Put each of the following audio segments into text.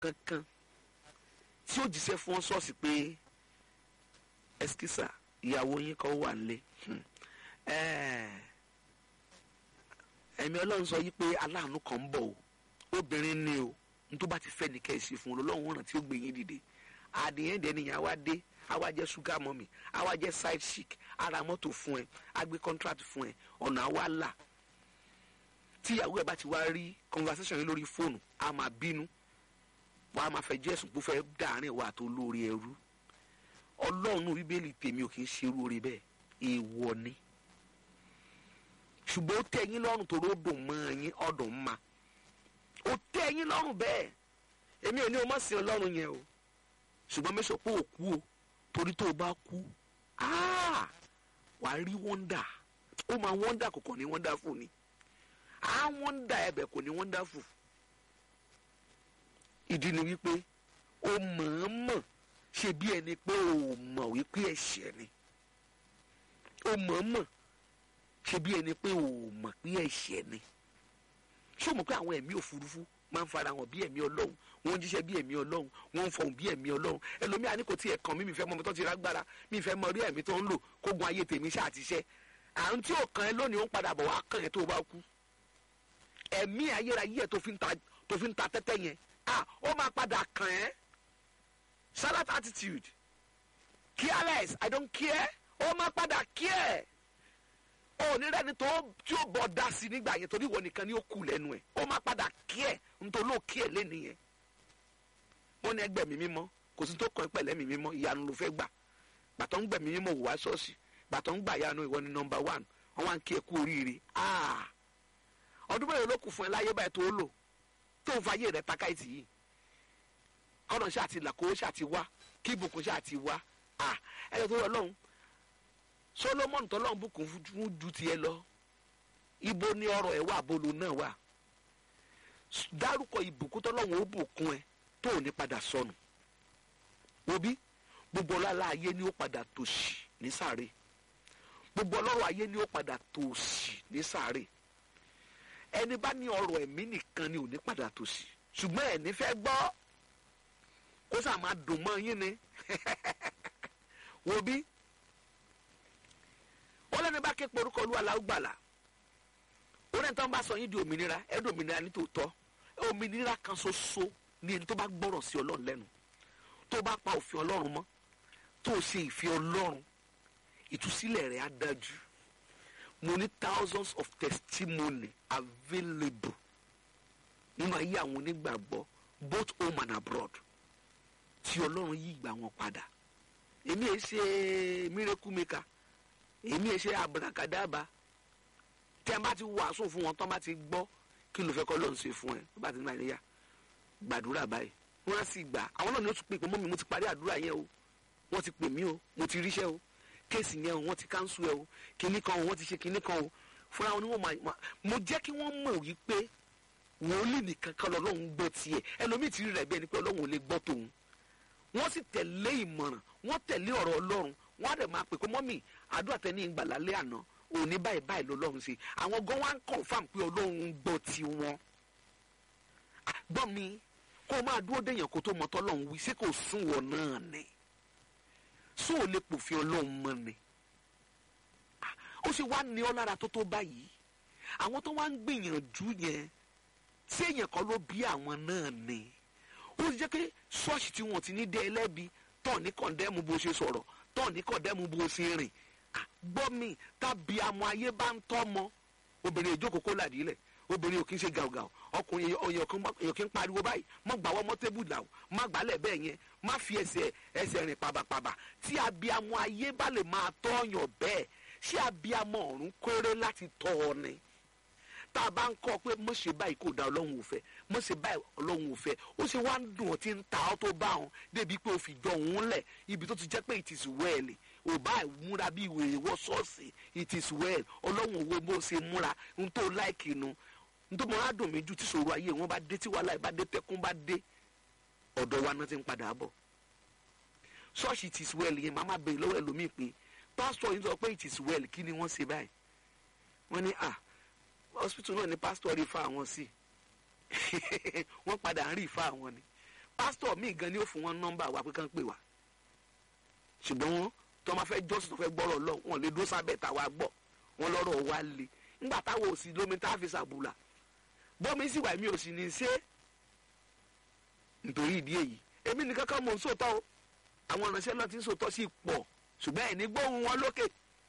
kankan tí ó jíṣẹ́ fún wọn ṣọ́ọ̀ṣì pé ẹsikísà ìyàwó yín kan wà nílé ẹ̀mí ọlọ́run sọ yí pé aláàánú kan ń bọ̀ o obìnrin ni o n tó bá ti fẹ́ ní kẹ́ ẹ ṣe fún un lọ́lọ́run ràn tí ó gbé yín dìde àdìyẹn dẹ̀ nìyẹn àwa dé àwa jẹ́ sugar mummy àwa jẹ́ side chic ara mọ́tò fún ẹ a gbé contract fún ẹ ọ̀nà àwa là tíyàwó ẹ bá ti wá rí conversation yìí lórí fóònù a máa bínú wàá máa fẹ́ jẹ́sùn pé ó fẹ́ dàárín wa tó lórí ẹrú ọlọ́run bíbélì tèmi ò kì í ṣe irú oore bẹ́ẹ̀ èèwọ̀ ni ṣùgbọ́n ó tẹ́ yín lọ́rùn tó ròdùn mọ́ yín ọ̀dùn ma ó tẹ́ yín lọ́rùn bẹ́ẹ̀ èmi ò ní o mọ̀ sí ọlọ́run yẹn o ṣùgbọ́n mẹ́sàn pé ò kú o torí tó o bá kú wàá rí wọ́ndà ó máa wọ́ndà kò kàn ní wọ́ndà fún ni á wọ́ndà ẹ̀bẹ̀ kò ní wọ́ndà fún ìdí ni wípé ó mọ̀ọ́mọ̀ ṣe bí ẹni pé ó mọ̀ wípé ẹ̀ṣẹ̀ ni ó mọ̀ọ́mọ̀ ṣe bí ẹni pé ó mọ̀ pé ẹ̀ṣẹ̀ ni ṣé o mọ̀ pé àwọn ẹ̀mí òfurufú máa ń fara hàn bí ẹ̀mí ọlọ́run wọ́n ń jíṣẹ́ bí ẹ̀mí ọlọ́run wọ́n ń fọhùn bí ẹ̀mí ọlọ́run ẹlòmíà ní kò tí ẹ̀ kàn mí mi fẹ́ mọ ọmọ tó ti rágbára mi fẹ́ mọ orí ẹ̀mí tó ń lò kógun ayé tèmi ṣáà ti ṣẹ́ à ń tí ò kàn ẹ́ lónìí ó ń padà bọ̀ wá kàn ẹ́ tó o bá kú ẹ̀mí ayérayé ẹ̀ tó fi ń ta tẹ́tẹ́ yẹn ah ó máa padà kàn ẹ́ salat attitude careless i don't care ó máa padà care onírẹ́ni tó tí ó bọ̀ dá sí nígbà yẹn torí ìwọ nìkan ni ó kù lẹ́nu ẹ̀ ó máa padà care nítorí ó care lẹ́nu yẹn wọ́n ní ẹgbẹ́ mi mímọ́ kò sí tó kàn pẹ̀lẹ́ mi mímọ́ ìyanu ló fẹ́ gbà gbàtọ́ ń gbẹ̀mí mímọ́ wò wá ṣọ́ọ̀ṣì gbàtọ́ ń gbà yanu ìwọ ni nọmba one wọ́n wá ń kí ẹ kú oríire ah ọdún mẹ́rin ló kù fún ẹ láyé báyìí tó lò tó ń fayé rẹ takáìtì yìí kọ́nà ṣáà ti là kó ṣáà ti wá kí ìbùkún ṣáà ti wá ah ẹ̀yọ́ tó yọ lọ́hùn solomoni tọ́lọ́hún bùkún fún ju tiẹ̀ lọ ibo ni ọrọ̀ ẹ̀ wà bolo náà wà dárúkọ ìbùkún tọ́lọ́hún ó bùkún ẹ tó ò ní padà sọnù òbí gbogbo ọlọ́lá ayé ni ó padà tòṣì ní sàárè gbogbo ọlọ́rọ̀ ayé ni ó padà tòṣì ní sàárè ẹni bá ní ọrọ̀ ẹ̀mí nìkan ni ò ní padà tòṣì ṣùgbọ́n ẹ̀ ní fẹ́ gbọ́ kó sà máa dùn mọ́ yín ni wo bí ó lẹ́ni bá ké porúkọ olúwa la ó gbàlà ó lẹ́ni tó ń bá sọ yín di òmìnira ẹ̀ di òmìnira nítòótọ́ òmìnira kan ṣoṣo ní ẹni tó bá gbọ́rọ̀ sí ọlọ́run lẹ́nu tó bá pa òfin ọlọ́run mọ́ tó ṣe ìfẹ́ ọlọ́run ìtúsílẹ̀ rẹ̀ á dájú mo ní thousands of testimony available nínú ayé àwọn onígbàgbọ́ both home and abroad tí ọlọ́run yí ìgbà wọn padà èmi ẹ ṣe miracle maker èmi ẹ ṣe abrakadaba tí a bá ti wàásù fún wọn tó bá ti gbọ́ kí ló fẹ́ kọ́ lóun ṣe fún ẹ tó bá ti ní àríyá gbàdúrà báyìí wọ́n á sì gbà àwọn náà ni ó tún pè pé mọ́mi mo ti parí àdúrà yẹn o wọ́n ti pè mí o mo ti ríṣẹ́ o kéèsì yẹn o wọ́n ti káńsù ẹ o kinní kan o wọ́n ti ṣe kinní kan o fúnra wọn ni wọ́n máa mo jẹ́ kí wọ́n mọ̀ wípé wòlíì nìkan kan lọ́lọ́run gbọ́ tiẹ̀ ẹlòmíì ti rí rẹ̀ bẹ́ẹ̀ ni pé ọlọ́run ò lè gbọ́ tòun wọ́n sì tẹ̀lé ìmọ̀ràn wọ́n tẹ̀lé ọ̀rọ̀ ọlọ́run wọ́n á dẹ̀ máa pè pé mọ́mì àdúrà tẹ ní ìgbàlá lé àná òní báyìí báyìí lọ́lọ́run ṣe àwọn gan wá ń confam pé ọlọ́run ń gbọ́ tiwọn gbọ́ mi kó o máa dúró déyàn kó tó mọ tọ́lọ́run wí sí kò sún wọ náà ni sún ò lè pòfin ọlọ́run mọ́ ni ó sì wá ní ọ lára tó tó báyìí àwọn tó wá ń gbìyànjú yẹn tí èèyàn kan ló bí àwọn náà ni ó ti jẹ́ pé ṣọ́ọ̀ṣì tí wọ́n ti ní dé ẹlẹ́bi tọ̀ ní kọ̀ndẹ́mù bó ṣe sọ̀rọ̀ tọ̀ ní kọ̀ndẹ́mù bó ṣe rìn gbọ́ mi tàbí àmọ́ ayé bá ń tọ́ mọ́ obìnrin ìjókòó kó làdílẹ̀ obìnrin ò kí ń ṣe gàùgàù ọkùnrin èèyàn kí ń pariwo báyìí má gbà wọ́n mọ́ tébù là má gbálẹ̀ bẹ́ẹ̀ yẹn má fi ẹsẹ̀ ẹsẹ̀ rìn pàbàpàbà tí abiyamọ ayé bá lè máa tọ́yàn bẹ́ẹ̀ ṣé abiyamọ ọ̀run kéré láti tọ́ ọ ni tá a bá ń kọ́ pé mọ̀ ṣe báyìí kò da ọlọ́run ò fẹ́ mọ̀ ṣe báyìí ọlọ́run ò fẹ́ ó ṣe wá ń dùn ọ́ tí ń ta ọ́ tó bá wọn débi pé o fi jọ òun lẹ̀ ibi tó ti jẹ́ pé it is well ò bá múra bí ìwé ìwọ ṣọ́ọ̀ṣì it is well ọlọ́run owó bó ṣe múra ń tó láìkì nu ń tó mọ adùn mi jù tí ṣòro ayé wọn bá dé tí wàhálà bá dé tẹkún bá dé ọ̀dọ̀ wa náà ti ń padà bọ̀ ṣọ́ọ̀ṣì it is well yẹn màá má bèèrè lọ́wọ́ ẹlòmíì pé pásítọ̀ yìí sọ pé it is well kí ni wọ́n ṣe báyìí wọ́n ní ah hospital náà ni pastor rí fa àwọn sí wọ́n padà ń rí fa àwọn ni pásítọ̀ míì gan ni ó fún wọn nọ́mbà wa pé kán pè wá ṣùgbọ́n wọn tó máa fẹ́ jọ́sìn tó fẹ́ gbọ́rọ̀ lọ wọn lè dúró sábẹ́ tàwa gbọ́ wọn lọ́rọ̀ wa le ńgbà táwọn ò sí lómi tá a fi ṣàbùlà bọ́mi sì wà mí ò sì ní í ṣe nítorí ìdí èyí èmi nìkan kan mò ń sòótọ́ o àwọn ìránṣẹ́ náà ti ń sòótọ́ sí pọ̀ ṣùgbọ́n ẹ̀ ní gbóhùn wọn lókè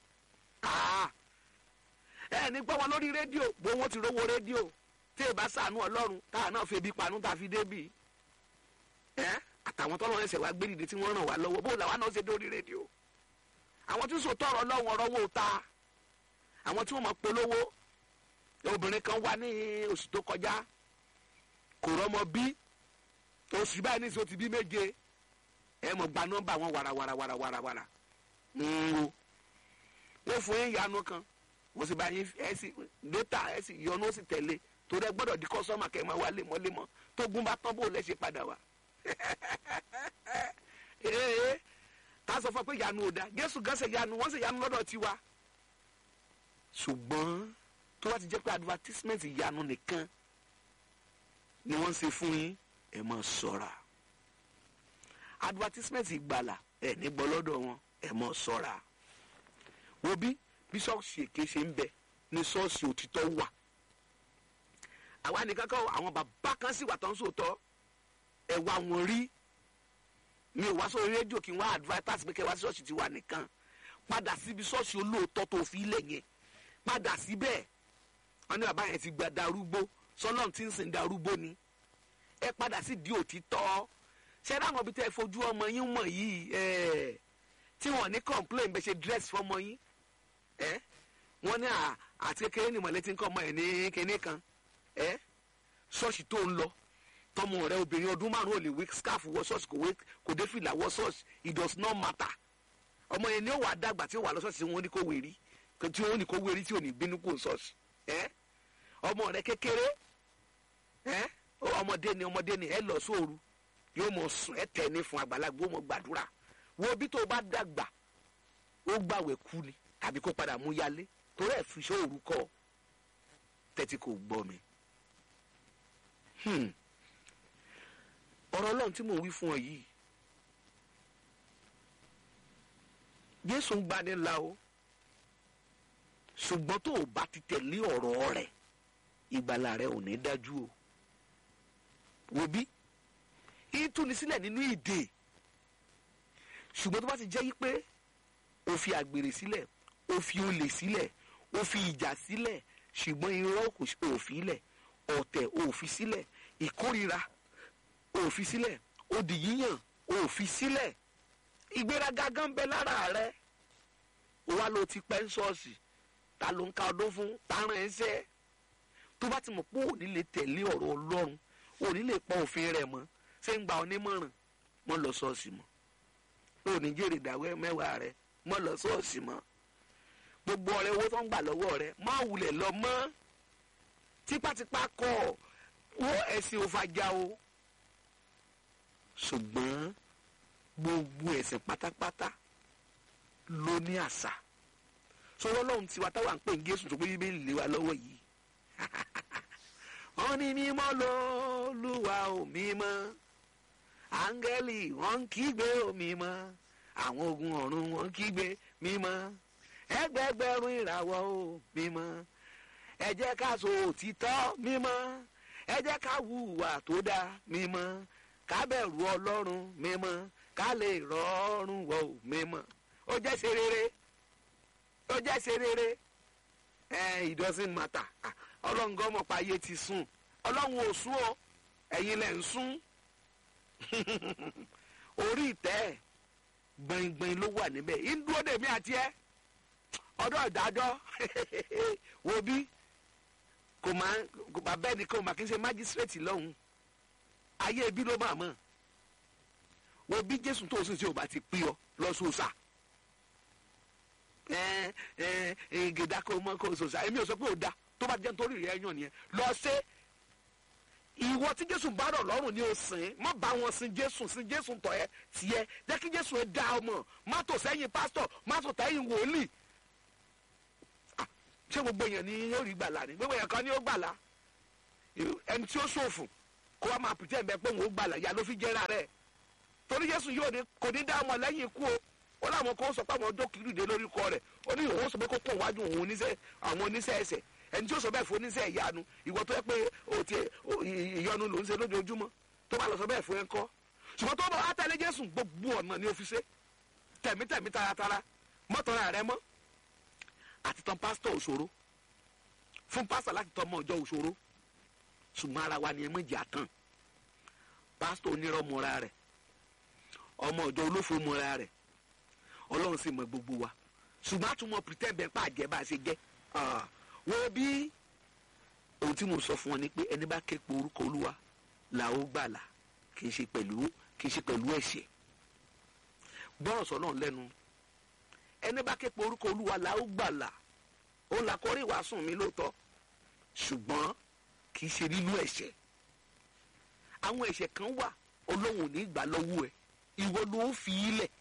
ẹ̀ ní gbọ́ wọn lórí rédíò bó wọn ti rówó rédíò tí ì bá ṣàánú ọlọ́run táà náà fi ebi panú tá a fi débì ẹ́ àtàwọn tọ́lọ́ ẹsẹ̀ wa gbé dìde tí wọ́n ràn wá lọ́wọ́ bó làwọn náà ṣe dórí rédíò àwọn tí ń sòótọ́ ọ̀rọ̀ ọlọ́run ọ̀rọ̀ wò ta àwọn tí wọ́n mọ̀ polówó obìnrin kan wá ní oṣù tó kọjá kò rọ́mọ bí oṣù báyìí níṣẹ́ ó ti bí méje ẹ mọ̀ gba nọ́mbà wọn wàràwàràwàràwàrà ń wo wọ́n fún yín yanu kan wọ́n sì bá yín ẹ sì dótà ẹ sì yọnu ó sì tẹ̀lé torí ẹ gbọ́dọ̀ di kọ́sọ́mà kẹ́ ẹ máa wá lemọ́lemọ́ tó gún bá tán bó lẹ́ ṣe padà wá. ee tá a sọ fún ọ pé yanu ò da Jésù gan ṣe yanu wọ́n ṣe yanu lọ́dọ̀ tiwa ṣùgbọ́n tó bá ti jẹ́ pé advertisement yanu nìkan ni wọ́n ṣe fún yín ẹ máa ṣọ́ra advertisement ìgbàlà ẹ ní gbọ́ lọ́dọ̀ wọn ẹ máa ṣọ́ra wo bí bí ṣọ́ọ̀ṣì èké ṣe ń bẹ ní ṣọ́ọ̀ṣì òtítọ́ wà àwa nìkan kọ́ àwọn bàbá kan sì wà tó ń sòótọ́ ẹ wá wọn rí mi ò wá sórí rédíò kí n wá advertise pé kẹ́ wá sí ṣọ́ọ̀ṣì tiwa nìkan padà síbi ṣọ́ọ̀ṣì olóòótọ́ tó fi ilẹ̀ yẹn padà síbẹ̀ wọn ní bàbá yẹn ti gba darúgbó sọlọ́n tí ń sìn darúgbó ni ẹ padà sí di òtítọ́ ṣé dáhùn bí tẹ́ ẹ fojú ọmọ yín mọ̀ yìí ẹ̀ tí wọ́n ní complain bẹ́ẹ̀ ṣe dress fọmọ yín ẹ̀ wọ́n ní àti kékeré ni mọ̀lẹ́tì ń kọ́ ọmọ ẹ̀ ní kinní kan ẹ̀ ṣọ́ọ̀ṣì tó ń lọ tọmọ rẹ obìnrin ọdún márùn ò lè wé scarf wọ ṣọ́ọ̀ṣì kò wé kò dé fìlà wọ ṣọ́ọ̀ṣì it does not matter ọmọ yẹn ni ó wà dàgbà tí ó wà lọ ṣọ́ọ̀ṣì tí wọ́n ní kó wérí tí wọ́n ní kó wérí tí ò ní bínú kó ṣọ́ọ̀ṣì ẹ̀ ọmọ rẹ kékeré ẹ̀ ọmọdé ni ọmọdé ni ẹ lọ sóoru yóò mọ sùn ẹ tẹ ní fún àgbàlagbà ó mọ gbàdúrà wo bí tó bá dàgbà ó gbàwẹ̀ kú ni tàbí kó padà mú yálé torí ẹ fi sóoru kọ tẹ́tí kò gbọ́ mi. ọ̀rọ̀ ọlọ́run tí mò ń wí fún ọ yìí Jésù ń gbani la o ṣùgbọ́n tó o bá ti tẹ̀lé ọ̀rọ̀ rẹ̀ ìgbàlà rẹ ò ní dájú o wo bí ìtúni sílẹ̀ nínú ìdè ṣùgbọ́n tó bá ti jẹ́ yí pé o fi àgbèrè sílẹ̀ o fi olè sílẹ̀ o fi ìjà sílẹ̀ ṣùgbọ́n irọ́ kò fi sílẹ̀ ọ̀tẹ̀ ò fi sílẹ̀ ìkórira ò fi sílẹ̀ òdì yíyàn ò fi sílẹ̀ ìgbéraga gan bẹ lára rẹ o wá ló ti pẹ́ ń ṣọ́ọ̀ṣì ta ló ń ka ọdún fún ta ràn ẹ́ sẹ́ tó bá ti mọ̀ pé òní lè tẹ̀lé ọ̀rọ̀ Ọlọ́run òní lè pọ òfin rẹ̀ mọ́ ṣé ń gba onímọ̀ràn mọ́ lọ ṣọ́ọ̀ṣì mọ́ òní jèrè ìdáwẹ́ mẹ́wàá rẹ̀ mọ́ lọ ṣọ́ọ̀ṣì mọ́ gbogbo ọ̀rẹ́ owó tó ń gbà lọ́wọ́ rẹ̀ má wulẹ̀ lọ mọ́ tipátipá kọ́ wo ẹ̀sìn òfàjà o ṣùgbọ́n gbogbo ẹ̀sìn pátápátá ló ní àṣà sọ̀rọ̀ lọ́hùn tiwa táwa ń pè ń Jésù tó gbé bíbélì lé wa lọ́wọ́ yìí wọ́n ní mímọ́ lÓlúwa ò mímọ́ áńgẹ́lì wọ́n ń kígbe ò mímọ́ àwọn ogun ọ̀run wọ́n ń kígbe mímọ́ ẹgbẹgbẹ̀rún ìràwọ̀ ò mímọ́ ẹ jẹ́ ká sọ òtítọ́ mímọ́ ẹ jẹ́ ká hùwà tó dáa mímọ́ ká bẹ̀rù Ọlọ́run mímọ́ ká lè rọrùn wọ̀ ò mímọ́ ó jẹ́ ṣe rere ó jẹ́ ṣe rere ẹ it doesn't matter ọlọ́run gan mọ̀ pa ayé ti sùn ọlọ́run ò sùn o ẹ̀yin lẹ̀ ń sùn orí ìtẹ́ gbẹ̀ngbẹ̀ng ló wà níbẹ̀ ìdúró dèmí àti ẹ ọdọ ìdájọ́ wo bí kò máa kò bá bẹ́ẹ̀ ni kò máa kí n ṣe májísírèètì lọ́hùn ayé ibi ló máa mọ̀ wo bí jésù tó o sì ṣe ò bá ti pín ọ lọ́sọ̀ọ́sà ẹ ẹ gèdà kò mọ kò sòsà èmi ò sọ pé ò da tó bá jẹ́ nítorí rẹ̀ yàn nìyẹn lọ ṣe ìwọ tí jésù bá rọ̀ lọ́rùn ni o sìn má bá wọn sin jésù sin jésù tọ̀ ẹ́ tiẹ̀ jẹ́ kí jésù ẹ dá ọmọ má tò sẹ́yìn pásítọ̀ má tò sẹ́yìn wòlíì ṣé gbogbo èèyàn ni yóò rí gbàlà ni gbogbo èèyàn kan ni ó gbàlà ẹni tí ó ṣòfò kó wá máa pretend bẹ́ẹ̀ pé òun ó gbàlà ya ló fi jẹ́ra rẹ̀ torí jésù yóò ní kò ní dá ọmọ lẹ́yìn ikú o ó láwọn kan sọ pé àwọn ọjọ́ kìlú dé lórí ikọ rẹ̀ ó ní òun sọ pé kó kàn wájú òun oníṣẹ́ àwọn oníṣẹ́ ẹsẹ̀ ẹni tí ó sọ bẹ́ẹ̀ fún oníṣẹ́ ìyanu ìwọ tó yẹ pé o ti ìyọnu ló ń ṣe lójoojúmọ́ tó bá lọ sọ bẹ́ẹ̀ fún ẹ kọ́ ṣùgbọ́n tó bá wá tẹ̀lé jésù gbogbo ọ̀nà ni ó fi ṣe tẹ̀mítẹ̀mí taratara mọ́tọ́ra rẹ mọ́ àti tán pásítọ̀ òṣòro fún pásítọ̀ láti tọ́ ọmọ ọjọ́ òṣòro ṣùgbọ́n ara wa ni ẹ méjì àtàn pásítọ̀ onírọ̀ mọ́ra rẹ̀ ọmọ ọjọ́ olófo mọ́ra rẹ̀ ọlọ́run sì mọ gbogbo wa ṣùgbọ́n àtúmọ̀ pretend bẹ́ẹ̀ pa àjẹ́ bá a ṣe jẹ́ wo bí ohun tí mo sọ fún ọ ni pé ẹni bá ké pe orúkọ olúwa là ó gbàlà kì í ṣe pẹ̀lú kì í ṣe pẹ̀lú ẹ̀ṣẹ̀ gbọ́rọ̀ sọ náà lẹ́nu ẹni bá ké pe orúkọ olúwa là ó gbàlà ó là kọrí ìwàásùn mi lóòótọ́ ṣùgbọ́n kì í ṣe nínú ẹ̀ṣẹ̀ àwọn ẹ̀ṣẹ̀ kan wà ọlọ́run ò ní gbà lọ́wọ́ ẹ̀ ìwọ ló fi í lẹ̀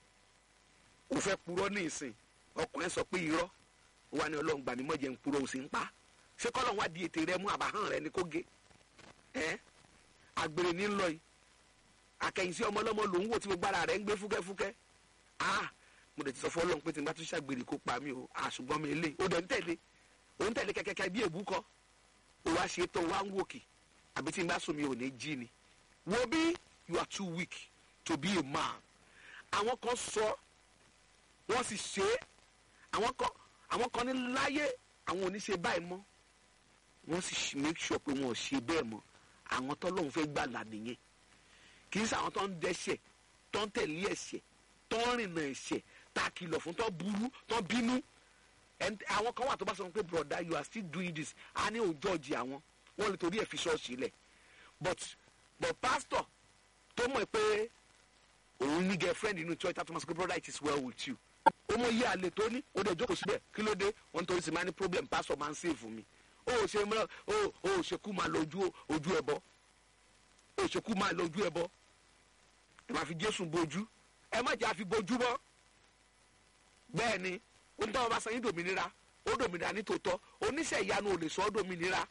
ó fẹ́ purọ́ ní ìsìn ọkùnrin sọ pé irọ́ wà ní ọlọ́run gbà mí mọ̀jẹ̀ ń purọ́ ó sì ń pa ṣé kọ́lọ́run wá di ètè rẹ mú àbáhàn rẹ ní kó gé ẹ́ àgbèrè ní lọ yìí akẹ́yìnsí ọmọ ọlọ́mọ lòún wò tí gbogbo ara rẹ̀ ń gbé fúkẹ́fúkẹ́ ah mo lè ti sọ fún ọlọ́run pé tí n bá tún ṣàgbèrè kó pa mí o àṣùgbọ́n mi lè o dẹ̀ ń tẹ̀lé o ń tẹ̀lé kẹ́kẹ́kẹ́ bí èbú kọ́ o wá ṣe tó wá ń wòkè àbí tí n bá sùn mi ò ní jí ni wo bí you are too weak to be a man àwọn kan sọ wọ́n sì ṣe é àwọn kan àwọn kan ní láyé àwọn ò ní ṣe báyìí mọ́ wọ́n sì make sure pé wọn ò ṣe bẹ́ẹ̀ mọ́ àwọn tọ́lọ́hún fẹ́ gbàlà nìyẹn kì í ṣe àwọn tó ń dẹ́ṣẹ̀ tó ń tẹ̀lé ẹ̀ṣẹ̀ tó ń rìnà ẹ̀ṣẹ̀ tá a kìlọ̀ fún tó burú tó bínú àwọn kan wà tó bá sọ pé broda you are still doing this a ní òòjọ́ ọ̀jì àwọn wọ́n lè torí ẹ̀ fi ṣọ́ọ̀ṣì lẹ̀ but but pastor tó mọ̀ pé òun ní girlfriend inú church tó máa sọ pé brother it is well with you ó mọ iye àlè tó ní ó dẹ̀ jókòó síbẹ̀ kí ló dé wọ́n torí sì máa ní problem pastor máa ń save fún mi ó ò ṣe mìíràn ó ò ṣe kú máa lọ ojú ojú ẹ bọ ó ṣe kú máa lọ ojú ẹ bọ ẹ máa fi jésù bojú ẹ má jẹ́ àfi bojú bọ́ bẹ́ẹ̀ ni ó ń tọ́ ọba sanyí dòmìnira ó dòmìnira ní tòótọ́ oníṣẹ́ ìyanu ò lè sọ ọ́ dòmìnira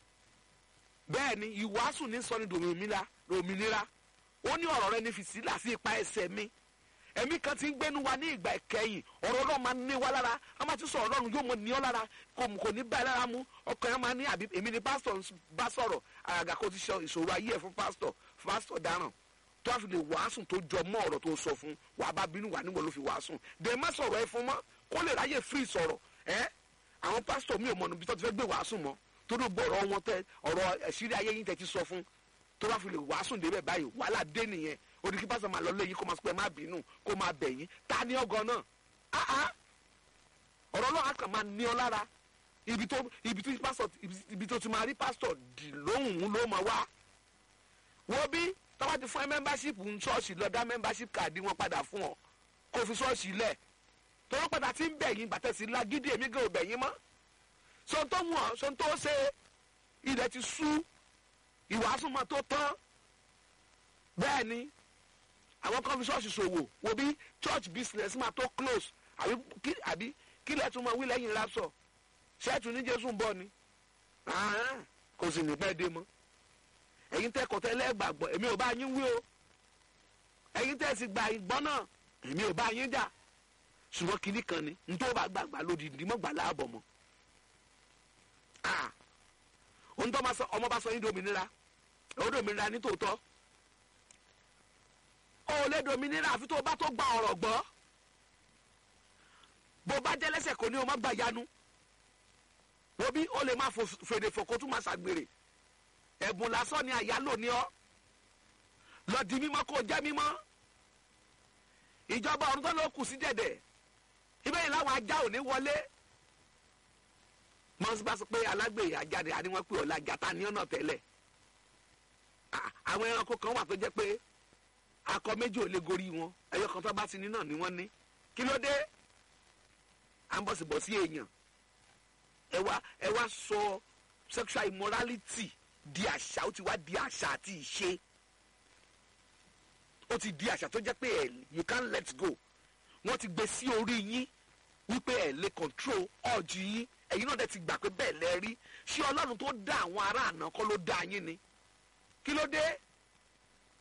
bẹ́ẹ̀ ni ìwàásù ní sọ ní dòmìnira dòmìnira ó ní ọ̀rọ̀ rẹ ní fi sílà sí ipa ẹsẹ̀ mi ẹ̀mí kan ti ń gbénu wa ní ìgbà ìkẹyìn ọ̀rọ̀ ọlọ́run máa ní wa lára a máa ti sọ ọlọ́run yóò mọ ní ọ lára kò kò ní báyìí lára mú ọkàn yẹn máa ní àbí èmi ni pásítọ̀ bá sọ̀rọ̀ àgàgà kó ti ṣe ìṣòro ayé ẹ̀ fún pásítọ̀ pásítọ̀ dáràn tó a fi lè wàásùn tó jọ mọ́ ọ̀rọ̀ tó sọ fún wàá bá bínú wà níwọ̀n ló fi wàásùn dẹ̀ má sọ̀rọ̀ ẹ fún mọ́ kó lè ráyè free sọ̀rọ̀ ẹ́ àwọn pásítọ̀ mi ò mọ̀ níbi tó ti fẹ́ gbé wàásùn mọ́ tó ló gbọ́ ọ̀rọ̀ wọn tẹ ọ̀rọ̀ ẹ̀sírí ayé yín tẹ ti sọ fún tó bá fi lè wàásùn débẹ̀ báyìí wàhálà dé nìyẹn odi kí pásítọ̀ máa lọ lé yín kó máa sọ pé má bínú kó máa bẹ̀ yín ta ni ọgọ náà áá ọ̀rọ̀ náà á kàn máa ní ọ lára ibi tó ibi tó pásítọ̀ ibi tó ti máa rí pásítọ̀ dì lóhùn ló máa wá wọ́n bí tọ́wọ́ ti fún ẹ mẹ́mbáṣípù ń ṣọ́ọ̀ṣì lọ dá mẹ́mbáṣípù káàdì wọn padà fún ọ kó fi ṣọ́ọ̀ṣì lẹ̀ tọ́wọ́ padà ti ń bẹ̀ yín bàtẹ́ sí lágídí èmi gé ò bẹ̀ yín mọ́ sọ tó wù ọ́ sọ tó ṣe ilẹ̀ ti sú ìwàásù mọ́ tó tán bẹ́ẹ̀ ni àwọn kan fi ṣọ́ọ̀ṣì ṣòwò wo bí church business máa tó close àbí kí àbí kí lẹ́ẹ̀ tún máa wí lẹ́yìn rapsọ̀ ṣẹ́ẹ̀tù ní jésù ń bọ̀ ni kò sì ní pẹ́ dé mọ́ ẹ̀yin tẹ́ kọ̀tẹ́ lẹ́gbàgbọ́ èmi ò bá yín wí o ẹ̀yin tẹ́ sì gba ìgbọ́n náà èmi ò bá yín jà ṣùgbọ́n kinní kan ni ntọ́ bá gbàgbà lódìdí mọ́ gbà láàbọ̀ mọ́ ohun tó ọmọ bá sọ yín dominira ó dominira ní tòótọ́ ó lè dominira àfi tó o bá tó gba ọ̀rọ̀ gbọ́ bó bá jẹ́ lẹ́sẹ̀ kò ní o má gbà yanu wo bí ó lè má fèrè fò kó tún má ṣàgbèrè ẹ̀bùn lásán ni àyálò ní ọ́ lọ di mímọ́ kó jẹ́ mímọ́ ìjọba ọ̀run tó ló kù sí dẹ̀dẹ̀ ibẹ̀ yìí láwọn ajá ò ní wọlé mọ́sí bá sọ pé alágbèrè ajáde àníwọ̀n pé ọ̀la jata ní ọ̀nà tẹ́lẹ̀ àwọn ẹranko kan wà tó jẹ́ pé akọ méjì ò lè gorí wọn ẹyọ kan tó bá ti ní náà ni wọ́n ní kí ló dé à ń bọ̀ sí bọ̀ sí èèyàn ẹ wá ẹ wá sọ sexual immorality di àṣà ó ti wá di àṣà àti ìṣe ó ti di àṣà tó jẹ́ pé ẹ you can't let go wọ́n ti gbé sí orí yín wípé ẹ lè control ọ̀jì yín ẹ̀yin náà dẹ̀ ti gbà pé bẹ́ẹ̀ lẹ rí ṣé ọlọ́run tó dá àwọn ará àná kọ́ ló dá yín ni kí ló dé